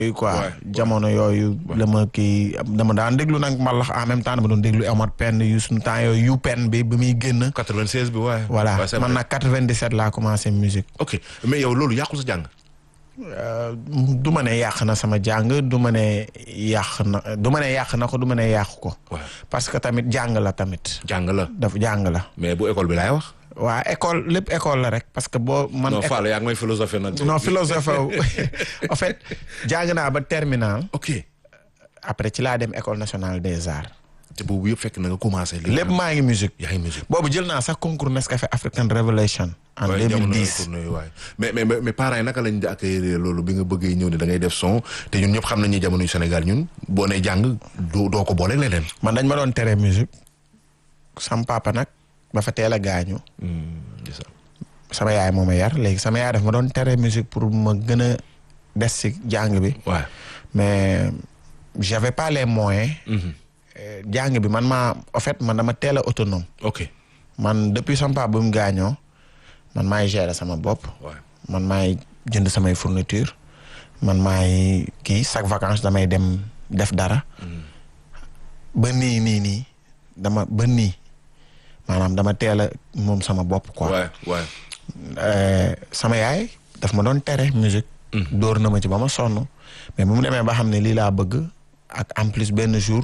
yooyu quoi Ouais, jamono yooyu la ma kii dama daan déglu nag mbalax en même temps dama doon déglu Omar Pène yu suñu temps yooyu yu pen bi bi muy génn 96 bi waaye. voilà Ouais, c'est man vrai. nag 97 laa commencé musique ok mais yow loolu yàqu sa jàng. Euh, du ma ne yàq na sama jàng du ma ne yàq na du ma ne yàq na ko du ma ne yàqu ko waaw parce que tamit jàng la tamit jàng la dafa jàng la mais bu école bi laay wax. waa école lépp école la rek parce que boo man non éco- Fall yaa ngi may philosophie nag. non philosophe en fait jàng naa ba terminal ok après ci laa dem école nationale des arts te boobu yëpp fekk na nga commencé. li lépp maa ngi musique yaa ngi musique. boobu jël naa sax concours Nescafé African Revelation en waaye jamono 2010 tournée waay mais mais mais parents yi naka lañ di accueillir loolu bi nga bëggee ñëw ne da ngay def son te ñun ñëpp xam nañ ne jamono yu Sénégal ñun boo nee jàng doo doo ko boole leneen. man dañ ma doon tere musique sam papa nag ba fa teel a gaañu c'est ça. sama yaay moo ma yar léegi sama yaay daf ma doon tere musique pour ma gën a des ci jàng bi waaw. mais j'avais pas les moyens Euh, jàng bi man maa en fait man dama teel a autonome ok man depuis sama papa bu mu gaañoo man maay gérer sama bopp waaw. man maay jënd samay fourniture man maay kii chaque vacances damay dem def dara ba nii nii nii dama ba nii maanaam dama teel a moom sama bopp quoi waay waay. Euh, sama yaay daf ma doon tere musique dóor na ma ci ba ma sonn mais bu mu demee ba xam ne lii laa bëgg ak en plus benn jour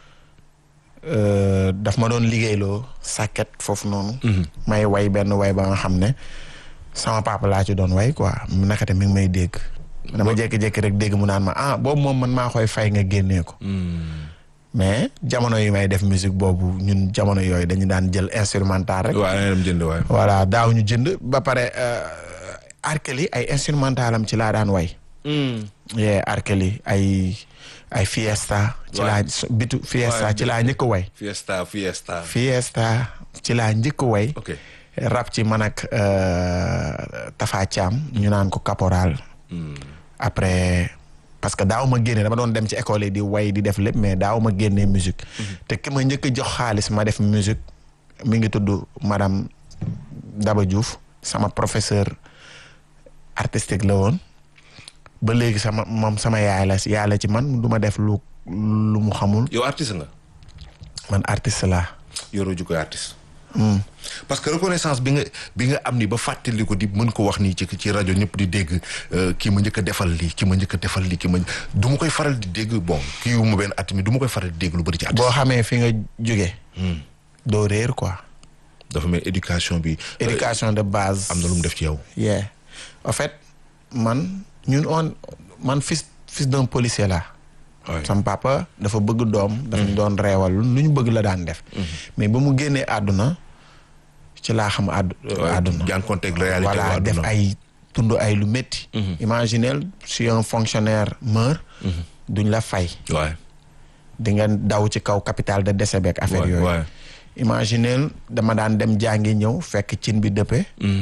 euh, daf ma doon liggéeyloo sàkket foofu noonu may way benn way ba nga xam ne sama papa laa ci doon way quoi mu nakate mi ngi may dégg dama jékki-jékki rek dégg mu naan ma ah boobu moom man maa koy fay nga génnee ko mais jamono yi may def musique boobu ñun jamono yooyu dañu daan jël instrumental rek waaw da ngay dem jënd waay. voilà daaw ñu jënd ba pare arkeli ay instrumentalam ci laa daan way yee arkeli ay ay fiesta ci Ouais. laa so- bitu fiesta Ouais. ci laa njëkk way fiesta fiesta. fiesta ci laa njëkk way ok. rap ci man ak euh, Tafa Thiam ñu naan ko caporal après parce que daaw ma génne dama doon dem ci école yi di way di def lépp mais daaw ma génnee musique te ki ma njëkk a jox xaalis ma def musique mi ngi tudd madame Daba Diouf sama professeur artistique la woon ba léegi sama moom sama yaay la yaay la ci man du ma def lu lu mu xamul yow artiste nga. man artiste laa yoroo jukkoy artiste. parce que reconnaissance bi nga bi nga am ni ba fàttali ko di mën ko wax nii ci ci rajo ñëpp di dégg euh, kii ma njëkk a defal lii kii ma njëkk a defal lii kii ma du ma koy faral di dégg bon kii wu ma benn at mi du ma koy faral di dégg lu bëri ci boo artiste. xamee fi nga jóge doo réer quoi dafa mel éducation bi. euh, éducation de base am na lu mu def ci yow. yeah en fait man ñun on man fils fils d'un policier la waay sam papa dafa bëgg doom dafa ñu doon reewal lu ñu bëgg la daan def mais ba mu génnee àdduna ci laa xam àddu àdduna jànkonteeg réalité voilà waa def àdduna. ay tund ay lu métti imaginez si un fonctionnaire meurt duñ la fay waay di nga daw ci kaw capital de décès beeg affaire waay yooyu waay. imaginez dama daan dem jàngi ñëw fekk cin bi dëppe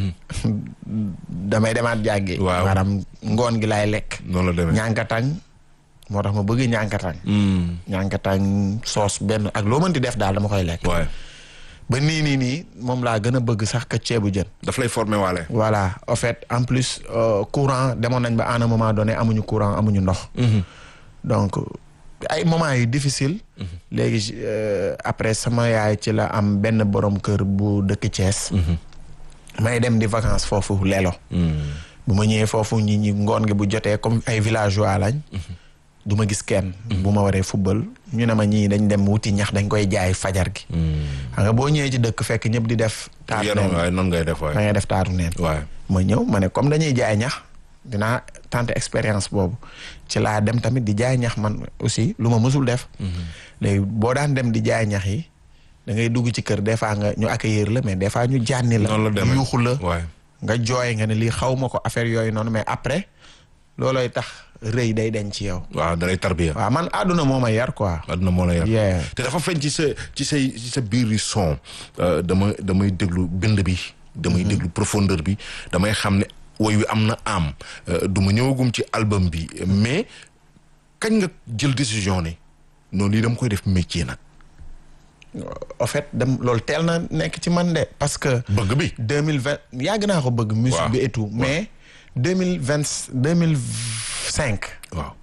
damay demaat jàngi Waaw. maanaam ngoon gi laay lekk noonu la demee. ñànkatang moo tax ma bëgg ñànkatang ñànkatang soos benn ak loo mënti def daal dama koy lekk waay ba nii nii nii moom laa gën a bëgg sax ka ceebu jën daf lay formé waale. voilà en fait en plus euh, courant demoon nañ ba à un moment donné amuñu courant amuñu ndox donc ay moments yu difficile léegi euh, après sama yaay ci la am benn borom kër bu dëkk Thiès may dem di vacances foofu lelo bu ma ñëwee foofu ñi ñi ngoon gi bu jotee comme ay villageois lañ du ma gis kenn bu ma waree football ñu ne ma ñii dañ dem wuti ñax dañ koy jaay fajar gi xam nga boo ñëwee ci dëkk fekk ñëpp di def taatu yéen neen waay noonu ngay def da waay. ngay def taatu neen waay ma ñëw ma ne comme dañuy jaay ñax dinaa tenter expérience boobu ci laa dem tamit di jaay ñax man aussi lu ma mësul def léegi boo daan dem di jaay ñax yi da ngay dugg ci kër des fois nga ñu accueillir la mais des fois ñu jànni la noonu la demee yuuxu la waay. nga jooy nga ne lii xaw ma ko affaire yooyu noonu mais après loolooy tax rëy day deñ ci yow waaw da lay tarbiya. waaw man àdduna moo ma yar quoi àdduna moo la yar. yeah te dafa feeñ ci sa ci say ci sa biir yi son euh, dama damay déglu bind bi damay déglu profondeur bi damay xam ne woy wi am na am euh, du ma ñëwagum ci album bi mais kañ nga jël décision ne noonu lii dama koy def métier nag en fait dem loolu teel na nekk ci man de parce que bëgg bi deux mille vingt yàgg naa ko bëgg musique Waaw. bi et tout mais deux mille vingt deux mille cinq waaw